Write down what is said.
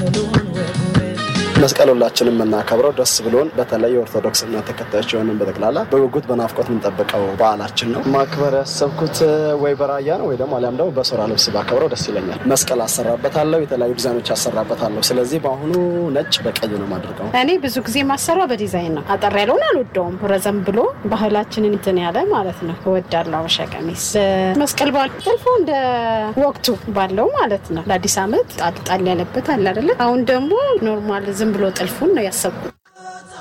መስቀል ሁላችንም የምናከብረው ደስ ብሎን በተለይ የኦርቶዶክስ እምነት ተከታዮች የሆንን በጠቅላላ በጉጉት በናፍቆት የምንጠብቀው በዓላችን ነው። ማክበር ያሰብኩት ወይ በራያ ነው ወይ ደግሞ አሊያም ደግሞ በሶራ ልብስ ባከብረው ደስ ይለኛል። መስቀል አሰራበታለሁ፣ የተለያዩ ዲዛይኖች አሰራበታለሁ። ስለዚህ በአሁኑ ነጭ በቀይ ነው የማደርገው። እኔ ብዙ ጊዜ ማሰራ በዲዛይን ነው። አጠር ያለውን አልወደውም። ረዘም ብሎ ባህላችንን እንትን ያለ ማለት ነው እወዳለሁ። አበሻ ቀሚስ መስቀል በዓል ጥልፎ እንደ ወቅቱ ባለው ማለት ነው። ለአዲስ ዓመት ጣል ጣል ያለበት አለ አይደለ? አሁን ደግሞ ኖርማል ዝም ብሎ ጥልፉን ነው ያሰብኩት።